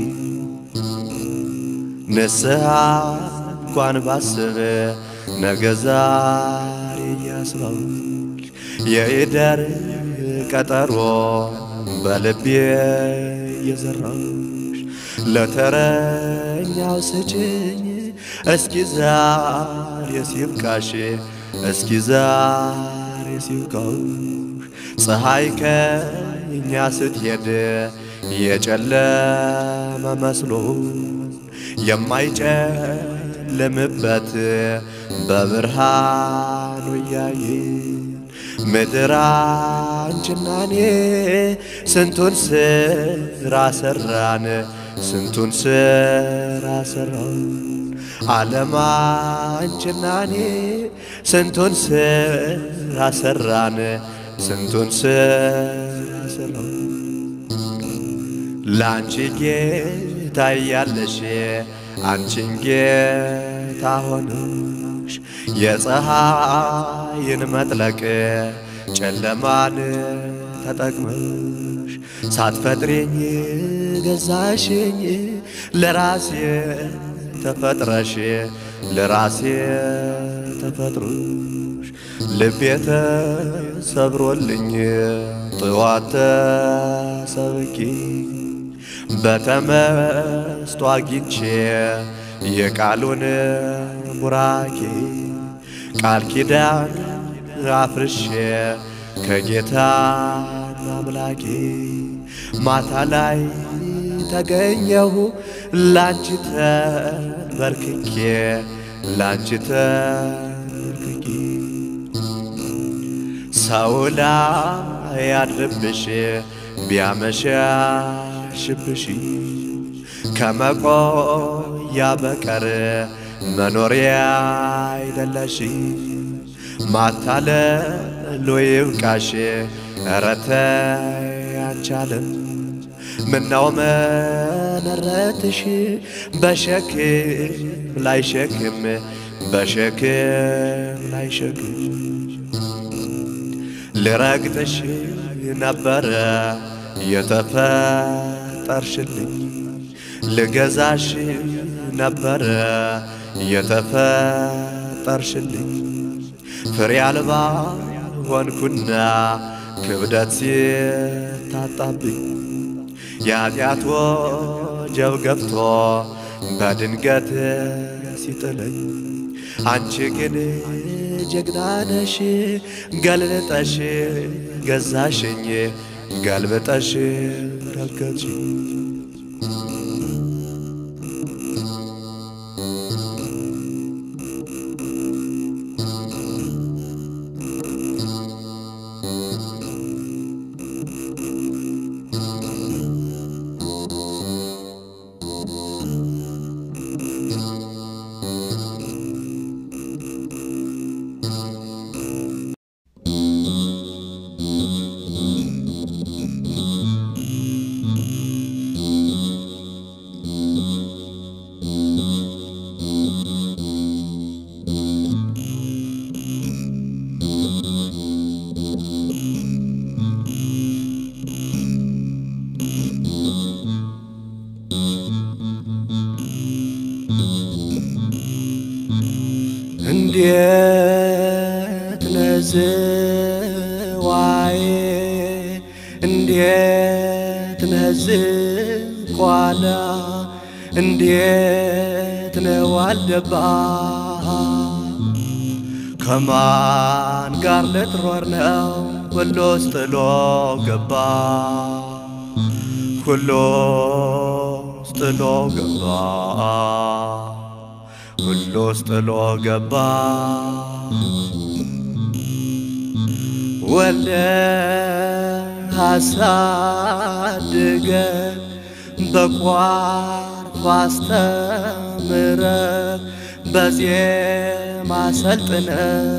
ንስሐ እንኳን ባስብ ነገ ዛሬ እያስባውሽ የኢደር ቀጠሮ በልቤ እየዘራሽ ለተረኛው ስጭኝ እስኪ ዛሬ ሲብቃሽ እስኪ ዛሬ ሲብቃውሽ ፀሐይ ከእኛ ስትሄድ የጨለመ መስሎ የማይጨልምበት በብርሃኑ እያየ ምድር አንቺና እኔ ስንቱን ስራ ሰራን ስንቱን ስራ ሰራን ዓለም አንቺና እኔ ስንቱን ስራ ሰራን ስንቱን ስራ ሰራን ለአንቺ ጌታ እያለሽ አንቺን ጌታ ሆነሽ የፀሐይን መጥለቅ ጨለማን ተጠቅመሽ ሳትፈጥሬኝ ገዛሽኝ ለራሴ ተፈጥረሽ ለራሴ ተፈጥሮሽ ልቤ ተሰብሮልኝ ጥዋት ተሰብኪ በተመስጦ አግኝቼ የቃሉን ቡራኬ ቃል ኪዳን አፍርሼ ከጌታ አምላኬ ማታ ላይ ተገኘሁ ላንቺ ተንበርክኬ ላንቺ ተንበርክኬ ሰው ላይ ያድርብሽ ቢያመሻሽብሽ ከመቆያ በቀር መኖሪያ አይደለሽ ማታለሎ ይብቃሽ ኧረ ተይ አንቺ ዓለም ምነው መነረትሽ በሸክም ላይ ሸክም በሸክም ላይ ሸክም ልረግጥሽ ነበረ የተፈጠርሽልኝ ልገዛሽ ነበረ የተፈጠርሽልኝ ፍሬ አልባ ሆንኩና ክብደት ሲታጣብኝ የኃጢአት ወጀብ ገብቶ በድንገት ሲጥለኝ አንቺ ግን ጀግና ነሽ ገልብጠሽ ገዛሽኝ ገልብጠሽ ረገጥሽኝ እንዴት ነዝዋዬ እንዴት ነዝቋላ እንዴት ነዋልደባ ከማን ጋር ልትሮር ነው ሁሉስ ጥሎ ገባ ሁሉስ ጥሎ ገባ ሁሉስ ጥሎ ገባ ወልደ አሳድገ በቋርፍ አስተምረ በዜማ ሰልጥነ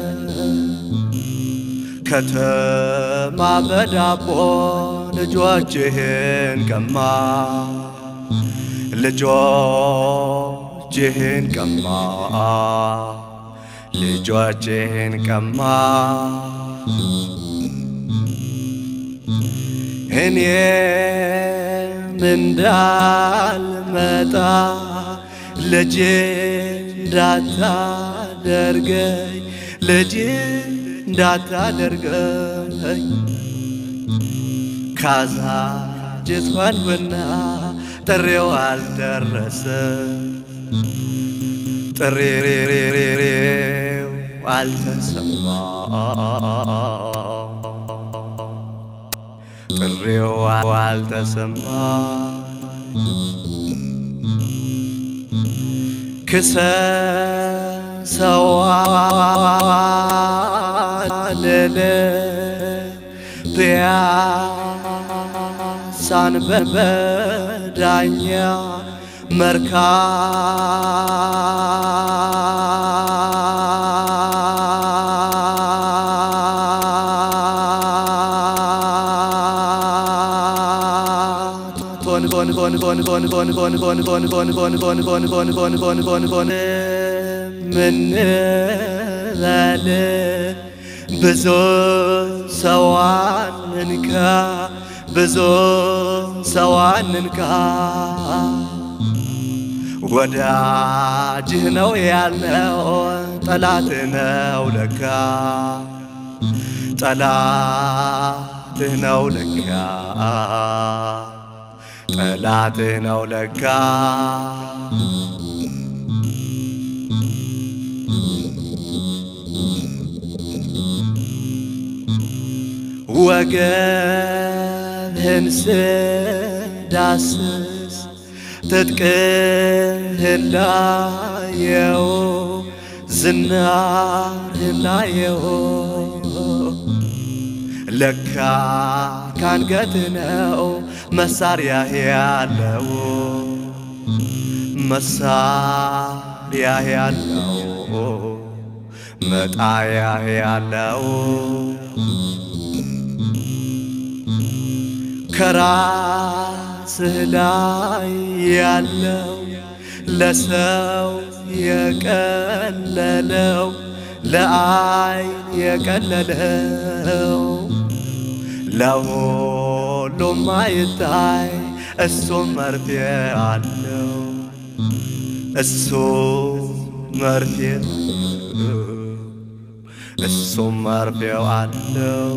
ከተማ በዳቦ ልጆችህን ቀማ ልጆችህን ቀማ ልጆችህን ቀማ እኔም እንዳልመጣ ልጅ እንዳታደርገኝ ልጅ እንዳታደርገኝ ካዛጅት ሆንኩና ጥሬው አልደረሰ ጥሬሬሬሬው አልተሰማ ጥሬው አልተሰማ ክሰ ሰዋልል ፒያሳን በዳኛ ምንበል ብዙ ሰዋንንካ ብዙ ሰዋንንካ ወዳጅህ ነው ያልነው ጠላት ነው ለካ ጠላትህ ነው ለካ ጠላትህ ነው ለካ ወገብህን ስዳስስ ትጥቅህን ላየው ዝናርህን ላየው ለካ ካንገትህ ነው መሳሪያህ ያለው መሳሪያህ ያለው መጣያህ ያለው ከራስህ ላይ ያለው ለሰው የቀለለው ለአይን የቀለለው ለሁሉም አይታይ እሱም መርፌ አለው እሱ መርፌ እሱም መርፌው አለው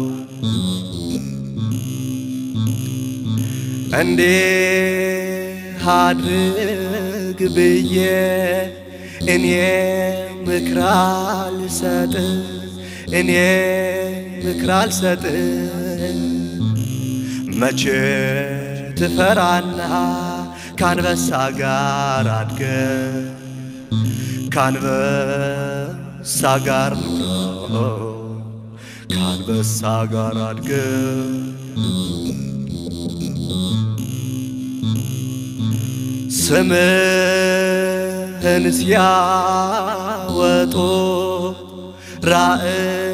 እንዲህ አድርግ ብዬ እኔ ምክር አልሰጥ እኔ ምክር አልሰጥ መቼ ትፈራና ካንበሳ ጋር አድገ ካንበሳ ጋር ኑሮ ካንበሳ ጋር አድገ ስምህን ሲያወጡ ራእይ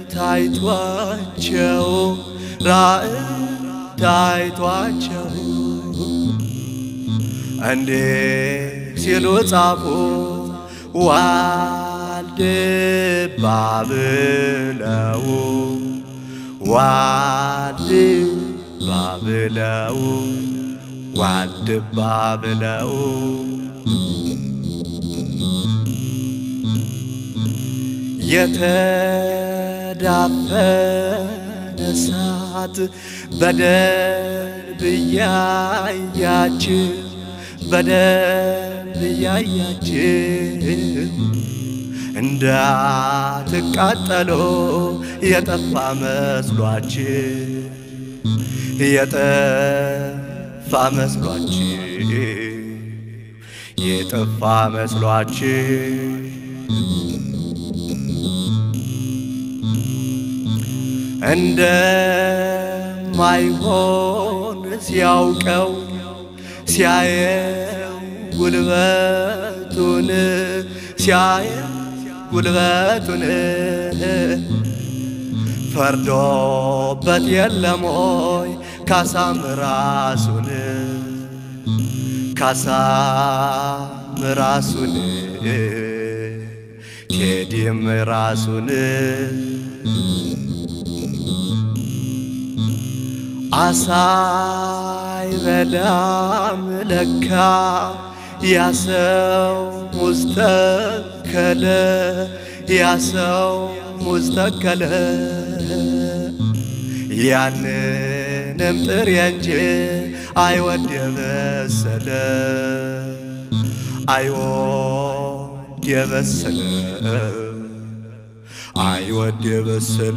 ታይቷቸው ራእይ ታይቷቸው እንዲህ ሲሉ ጻፉ ዋልድባ ብለው ዋልድባ ብለው ዋልድባ ብለው የተዳፈነ እሳት በደንብ እያያችሁ በደንብ እያያችሁ እንዳትቃጠሎ የጠፋ መስሏችሁ የጠፋ መስሏችሁ የጠፋ መስሏችሁ እንደማይሆን ሲያውቀው ሲያየው ጉልበቱን ሲያየው ጉልበቱን ፈርዶበት የለሞይ ካሳም ራሱን ካሳም ራሱን ቴዲም ራሱን አሳይበላም ለካ ያሰው ሙስተከለ ያሰው ሙስተከለ ያንንም ጥሬ እንጂ አይወድ የበሰለ አይወድ የበሰለ አይወድ የበሰለ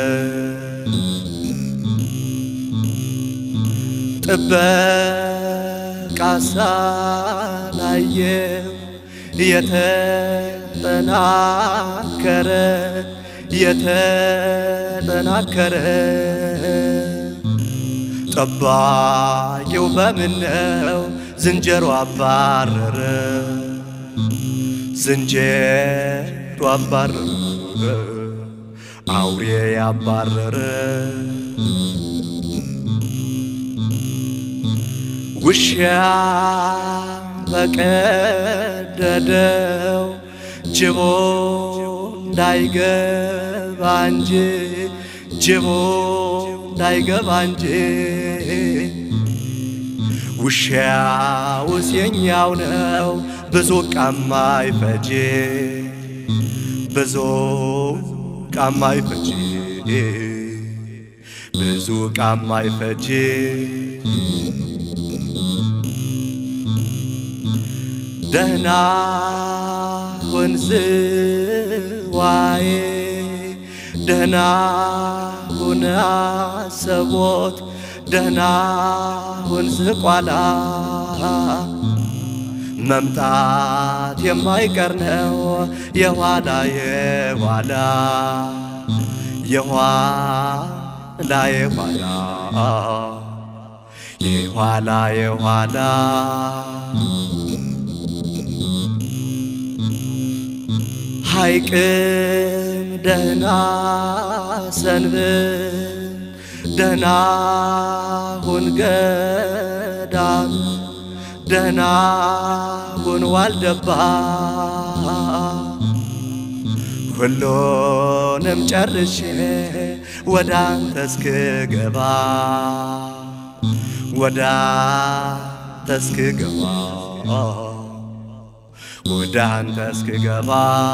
ጥበቃ ሳላየው የተጠናከረ የተጠናከረ ጠባቂው በምነው ዝንጀሮ አባረረ ዝንጀሮ አባረረ አውሬ ያባረረ ውሻ በቀደደው ጅቦ እንዳይገባ እንጂ ጅቦ እንዳይገባ እንጂ ውሻውስ የኛው ነው ብዙ ቃማ ይፈጅ ብዙ ቃማ ይፈጅ ብዙ ቃማ ይፈጅ ደህና ሁን ዝዋዬ ደህና ሁን አሰቦት ደህና ሁን ዝቋላ መምጣት የማይቀር ነው የኋላ የኋላ የኋላ የኋላ የኋላ የኋላ ሐይቅም ደህና ሰንብት ደህና ሁን ገዳም ደህና ሁን ዋልደባ ሁሉንም ጨርሼ ወደ አንተ እስክገባ ወደ አንተ እስክገባ ወደ አንተ እስክገባ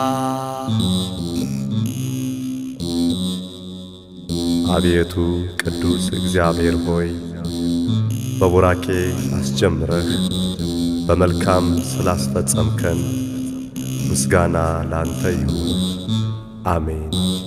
አቤቱ ቅዱስ እግዚአብሔር ሆይ በቡራኬ አስጀምረህ በመልካም ስላስፈጸምከን ምስጋና ላንተ ይሁን። አሜን።